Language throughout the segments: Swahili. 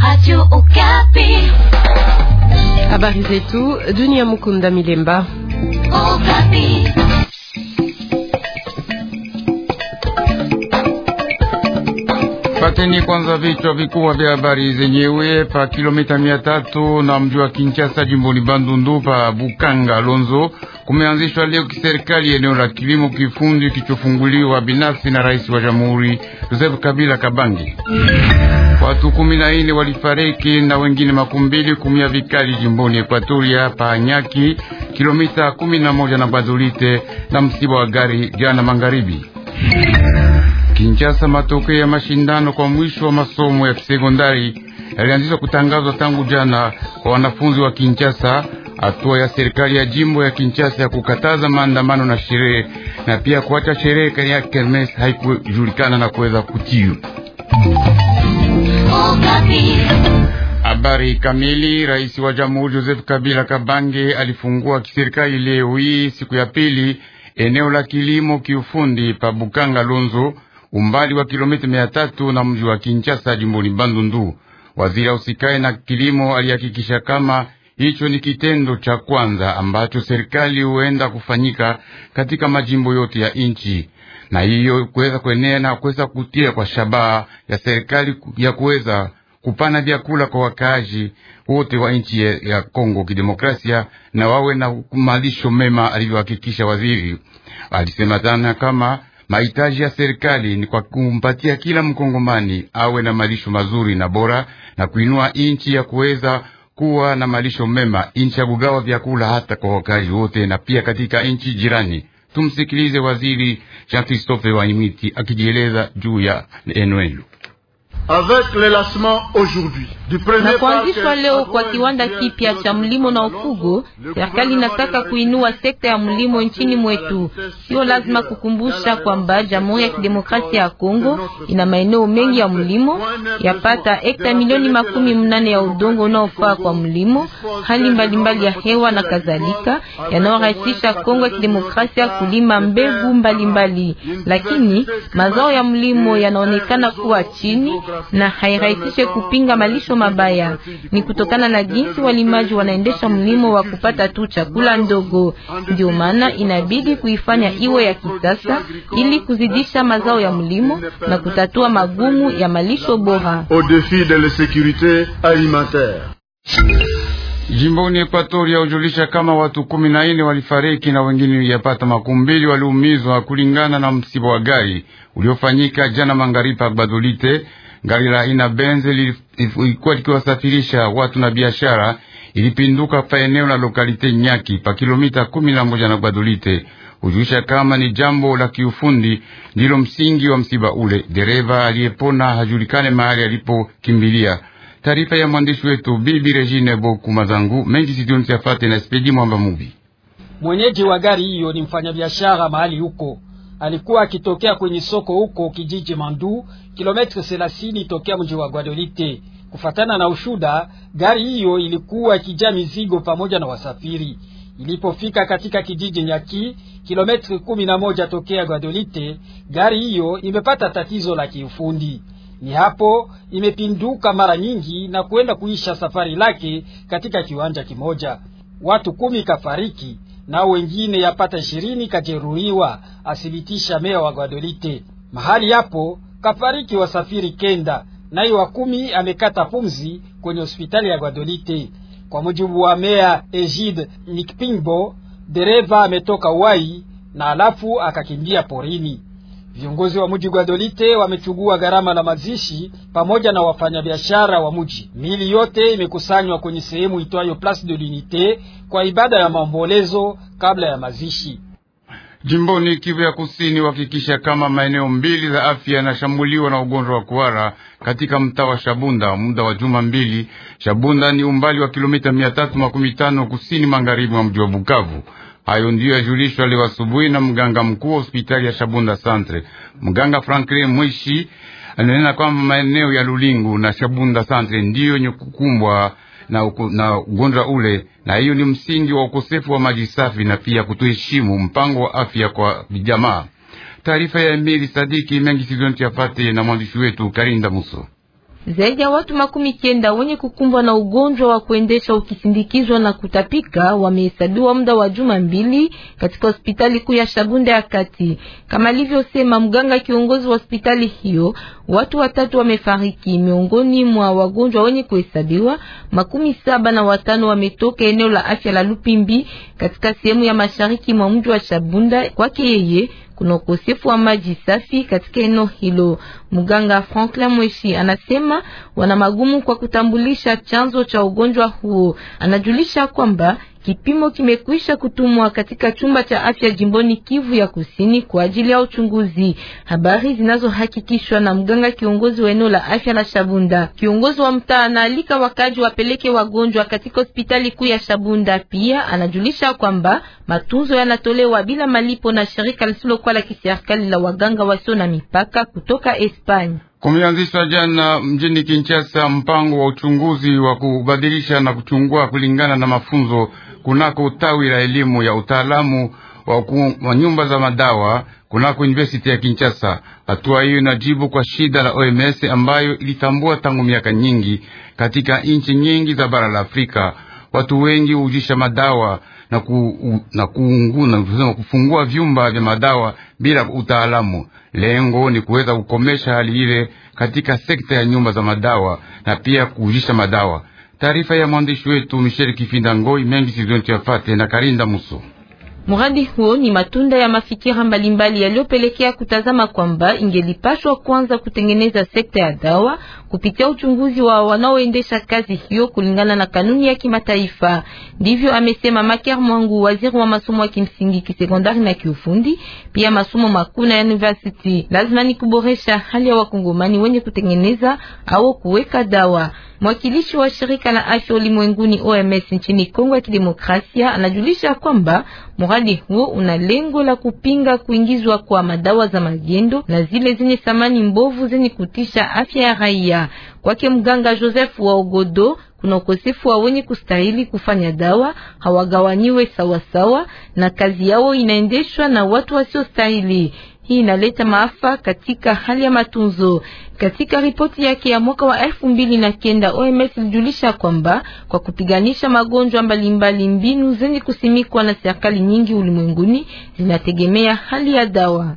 Radio Okapi. Habari zetu dunia. Mukunda Milemba. Okapi. Pateni kwanza vichwa vikubwa vya habari zenyewe. Pa kilomita mia tatu na mji wa Kinshasa, jimboni Bandundu, pa Bukanga Lonzo, kumeanzishwa leo kiserikali eneo la kilimo kifundi kichofunguliwa binafsi na rais wa jamhuri Joseph Kabila Kabangi. Watu kumi na nne walifariki na wengine makumi mbili kumia vikali jimboni Ekwatoria pa Nyaki, kilomita kumi na moja na Bazulite, na msiba wa gari jana magharibi. Kinshasa, matokeo ya mashindano kwa mwisho wa masomo ya sekondari yalianzishwa kutangazwa tangu jana kwa wanafunzi wa Kinshasa. Hatua ya serikali ya jimbo ya Kinshasa ya kukataza maandamano na sherehe na pia kuacha sherehe ya kermes haikujulikana na kuweza kutiu. Habari kamili. Rais wa jamhuri Joseph Kabila Kabange alifungua kiserikali leo hii siku ya pili eneo la kilimo kiufundi pa Bukanga Lonzo, umbali wa kilomita mia tatu na mji wa Kinshasa jimboni Bandundu. Waziri ausikae na kilimo alihakikisha kama hicho ni kitendo cha kwanza ambacho serikali huenda kufanyika katika majimbo yote ya nchi, na hiyo kuweza kuenea na kuweza kutia kwa shabaha ya serikali ya kuweza kupana vyakula kwa wakaaji wote wa nchi ya Kongo Kidemokrasia na wawe na malisho mema, alivyohakikisha waziri. Alisema tena kama mahitaji ya serikali ni kwa kumpatia kila mkongomani awe na malisho mazuri na bora na kuinua nchi ya kuweza kuwa na malisho mema, nchi ya kugawa vyakula hata kwa wakaaji wote na pia katika nchi jirani. Tumsikilize waziri Jean Christophe Wanyimiti akijieleza juu ya eneo na kuanzishwa leo kwa kiwanda kipya cha mlimo na ufugo, serikali inataka kuinua sekta ya mlimo nchini mwetu. Sio lazima kukumbusha kwamba Jamhuri ya Kidemokrasia ya Kongo ina maeneo mengi ya mlimo, yapata hekta milioni makumi mnane ya udongo unaofaa kwa mlimo, hali mbalimbali ya hewa na kadhalika, yanayorahisisha Kongo ya Kidemokrasia kulima mbegu mbalimbali, lakini mazao ya mlimo yanaonekana kuwa chini na hairahisishe kupinga malisho mabaya. Ni kutokana na jinsi walimaji wanaendesha mlimo wa kupata tu chakula ndogo. Ndio maana inabidi kuifanya iwe ya kisasa ili kuzidisha mazao ya mlimo na kutatua magumu ya malisho bora. Jimboni Ekwatoria hujulisha kama watu kumi na nne walifariki na wengine yapata makumi mbili waliumizwa kulingana na msiba wa gari uliofanyika jana magharibi pa Badolite. Gari la aina Benze lilikuwa likiwasafirisha watu na biashara, ilipinduka pa eneo la lokalite Nyaki pa kilomita kumi na moja na Badolite. Hujulisha kama ni jambo la kiufundi ndilo msingi wa msiba ule. Dereva aliyepona hajulikane mahali alipokimbilia. Taarifa ya mwandishi wetu Bibi Regine Boku Mazangu mengi sidioni siafate na spedi mwamba mubi. Mwenyeji wa gari hiyo ni mfanyabiashara mahali huko, alikuwa akitokea kwenye soko huko kijiji Mandu, kilometre 30 tokea mji wa Guadolite. Kufatana na ushuda, gari hiyo ilikuwa ikijaa mizigo pamoja na wasafiri. Ilipofika katika kijiji Nyaki, kilometri kumi na moja tokea Guadolite, gari hiyo imepata tatizo la kiufundi ni hapo imepinduka mara nyingi na kuenda kuisha safari lake katika kiwanja kimoja. Watu kumi kafariki nao wengine yapata ishirini kajeruhiwa, athibitisha meya wa Guadolite. Mahali hapo kafariki wasafiri kenda, naye wa kumi amekata pumzi kwenye hospitali ya Guadolite. Kwa mujibu wa meya Egide Nikpingbo, dereva ametoka Wai na alafu akakimbia porini. Viongozi wa mji Guadolite wamechugua gharama la mazishi pamoja na wafanyabiashara wa mji. Mili yote imekusanywa kwenye sehemu itwayo Place de l'Unite kwa ibada ya maombolezo kabla ya mazishi. Jimboni Kivu ya Kusini uhakikisha kama maeneo mbili za afya yanashambuliwa na ugonjwa wa kuhara katika mtaa wa Shabunda muda wa juma mbili. Shabunda ni umbali wa kilomita mia tatu makumi tano kusini magharibi mwa mji wa Bukavu. Hayo ndiyo yajulishwa leo asubuhi na mganga mkuu wa hospitali ya Shabunda Centre, mganga Franklin Mwishi ananena kwamba maeneo ya Lulingu na Shabunda Centre ndiyo yenye kukumbwa na, uku, na ugonjwa ule, na hiyo ni msingi wa ukosefu wa maji safi na pia kutoheshimu mpango wa afya kwa vijamaa. Taarifa ya Emili Sadiki mengi sizonti yafate na mwandishi wetu Karinda Muso. Zaidi ya watu makumi kenda wenye kukumbwa na ugonjwa wa kuendesha ukisindikizwa na kutapika wamehesabiwa muda wa juma mbili katika hospitali kuu ya Shabunda ya kati. Kama alivyosema mganga kiongozi wa hospitali hiyo, watu watatu wamefariki. Miongoni mwa wagonjwa wenye kuhesabiwa, makumi saba na watano wametoka eneo la afya la Lupimbi katika sehemu ya mashariki mwa mji wa Shabunda. Kwake yeye kuna ukosefu wa maji safi katika eneo hilo. Mganga Franklin Mweshi anasema wana magumu kwa kutambulisha chanzo cha ugonjwa huo. Anajulisha kwamba kipimo kimekwisha kutumwa katika chumba cha afya jimboni Kivu ya Kusini kwa ajili ya uchunguzi. Habari zinazohakikishwa na mganga kiongozi wa eneo la afya la Shabunda. Kiongozi wa mtaa anaalika wakaji wapeleke wagonjwa katika hospitali kuu ya Shabunda. Pia anajulisha kwamba matunzo yanatolewa bila malipo na shirika lisilokuwa la kiserikali la waganga wasio na mipaka kutoka Espanya. Kumeanzishwa jana mjini Kinshasa mpango wa uchunguzi wa kubadilisha na kuchungua kulingana na mafunzo kunako tawi la elimu ya utaalamu wa, wa nyumba za madawa kunako University ya Kinshasa. Hatua hiyo inajibu kwa shida la OMS ambayo ilitambua tangu miaka nyingi katika nchi nyingi za bara la Afrika. Watu wengi hujisha madawa na, ku, u, na, kuungu, na kufungua vyumba vya madawa bila utaalamu. Lengo ni kuweza kukomesha hali ile katika sekta ya nyumba za madawa na pia kuujisha madawa. Taarifa ya mwandishi wetu Michel Kifinda Ngoi mengi sizonti yafate na Karinda Muso. Mradi huo ni matunda ya mafikira mbalimbali yaliyopelekea kutazama kwamba ingelipashwa kwanza kutengeneza sekta ya dawa kupitia uchunguzi wa wanaoendesha kazi hiyo kulingana na kanuni ya kimataifa. Ndivyo amesema Maker Mwangu, waziri wa masomo ya kimsingi, kisekondari na kiufundi, pia masomo makuu na university. Lazima ni kuboresha hali ya wakongomani wenye kutengeneza au kuweka dawa. Mwakilishi wa shirika la afya ulimwenguni OMS nchini Kongo ya Kidemokrasia anajulisha kwamba mradi huo una lengo la kupinga kuingizwa kwa madawa za magendo na zile zenye thamani mbovu zenye kutisha afya ya raia. Kwake mganga Joseph wa Ogodo, kuna ukosefu wa wenye kustahili kufanya dawa, hawagawanyiwe sawasawa na kazi yao inaendeshwa na watu wasiostahili. Hii inaleta maafa katika hali ya matunzo. Katika ripoti yake ya mwaka wa elfu mbili na kenda OMS ilijulisha kwamba kwa kupiganisha magonjwa mbalimbali, mbinu zenye kusimikwa na serikali nyingi ulimwenguni zinategemea hali ya dawa.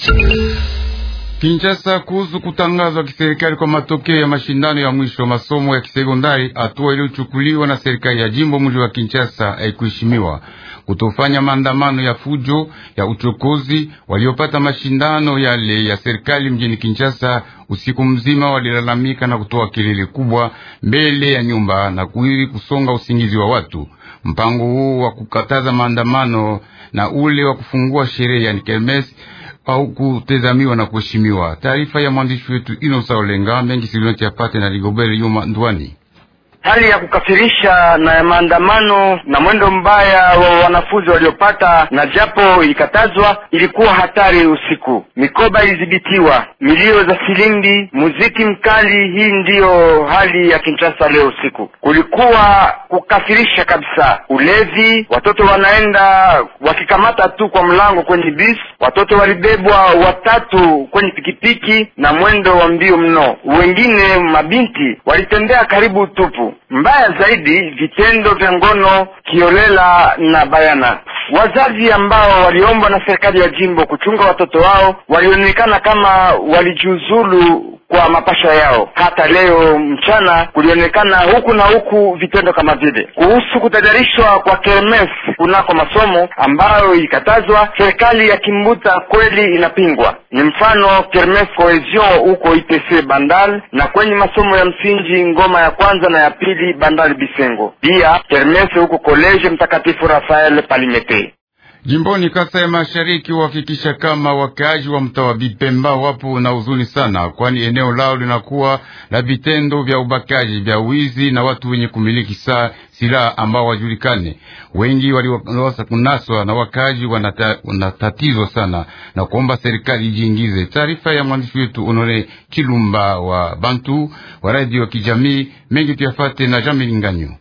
Kinshasa kuhusu kutangazwa kiserikali kwa matokeo ya mashindano ya mwisho wa masomo ya kisekondari, hatua iliyochukuliwa na serikali ya jimbo mji wa Kinshasa haikuheshimiwa. Kutofanya maandamano ya fujo ya uchokozi, waliopata mashindano yale ya serikali mjini Kinshasa usiku mzima walilalamika na kutoa kelele kubwa mbele ya nyumba na kuili kusonga usingizi wa watu. Mpango huu wa kukataza maandamano na ule wa kufungua sherehe yani kermes au kutezamiwa na kuheshimiwa. Taarifa ya mwandishi wetu Inosa Olenga mengi silionti yapate na Rigobert Yuma Ndwani. Hali ya kukafirisha na maandamano na mwendo mbaya wa wanafunzi waliopata na japo ilikatazwa, ilikuwa hatari usiku. Mikoba ilidhibitiwa, milio za filimbi, muziki mkali. Hii ndiyo hali ya Kinshasa leo usiku. Kulikuwa kukafirisha kabisa, ulevi, watoto wanaenda wakikamata tu kwa mlango kwenye bis, watoto walibebwa watatu kwenye pikipiki na mwendo wa mbio mno. Wengine mabinti walitembea karibu tupu. Mbaya zaidi, vitendo vya ngono kiolela na bayana. Wazazi ambao waliombwa na serikali ya jimbo kuchunga watoto wao walionekana kama walijiuzulu kwa mapasha yao. Hata leo mchana kulionekana huku na huku vitendo kama vile. Kuhusu kutajarishwa kwa kermes kunako masomo ambayo ilikatazwa, serikali ya Kimbuta kweli inapingwa. Ni mfano kermes cohesion huko ITC Bandal na kwenye masomo ya msingi ngoma ya kwanza na ya pili Bandal Bisengo, pia kermes huko koleje Mtakatifu Rafael Palimete. Jimboni Kasai Mashariki uhakikisha kama wakaaji wa mtaa wa Bipemba wapo na huzuni sana, kwani eneo lao linakuwa na vitendo vya ubakaji vya wizi na watu wenye kumiliki saa silaha ambao wajulikane. Wengi waliwasa kunaswa na wakaaji wanatatizwa sana na kuomba serikali ijiingize. Taarifa ya mwandishi wetu Onore Chilumba wa Bantu wa radio ya kijamii mengi tuyafate na Jean Milinganyo.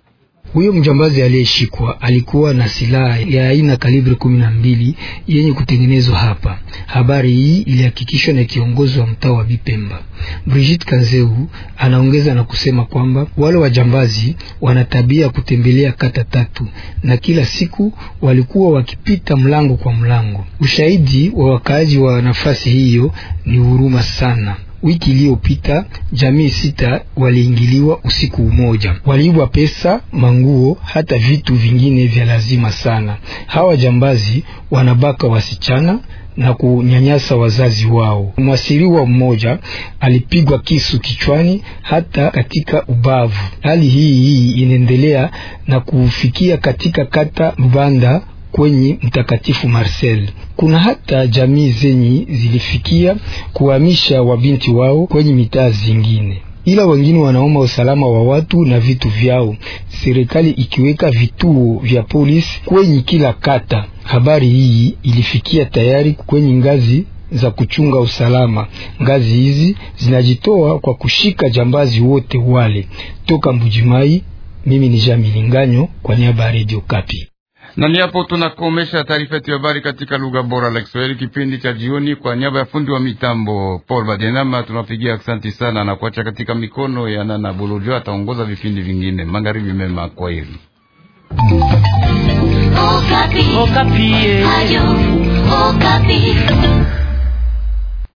Huyo mjambazi aliyeshikwa alikuwa na silaha ya aina kalibre kumi na mbili yenye kutengenezwa hapa. Habari hii ilihakikishwa na kiongozi wa mtaa wa Bipemba Brigitte Kanzeu. Anaongeza na kusema kwamba wale wajambazi wana tabia ya kutembelea kata tatu na kila siku walikuwa wakipita mlango kwa mlango. Ushahidi wa wakaaji wa nafasi hiyo ni huruma sana. Wiki iliyopita jamii sita waliingiliwa usiku mmoja, waliibwa pesa, manguo, hata vitu vingine vya lazima sana. Hawa jambazi wanabaka wasichana na kunyanyasa wazazi wao. Mwasiriwa mmoja alipigwa kisu kichwani hata katika ubavu. Hali hii hii inaendelea na kufikia katika kata Lubanda kwenye Mtakatifu Marcel. Kuna hata jamii zenye zilifikia kuhamisha wabinti wao kwenye mitaa zingine, ila wengine wanaomba usalama wa watu na vitu vyao, serikali ikiweka vituo vya polisi kwenye kila kata. Habari hii ilifikia tayari kwenye ngazi za kuchunga usalama. Ngazi hizi zinajitoa kwa kushika jambazi wote wale. Toka Mbujimai, mimi ni Jamilinganyo kwa niaba ya Radio Kapi na ni hapo tunakomesha taarifa yetu ya habari katika lugha bora la Kiswahili kipindi cha jioni. Kwa niaba ya fundi wa mitambo Paul Badenama tunapigia asante sana na kuacha katika mikono ya Nana Bolojo, ataongoza vipindi vingine. Magharibi mema, kwa heri. Okapi. Okapi. Ayo, Okapi.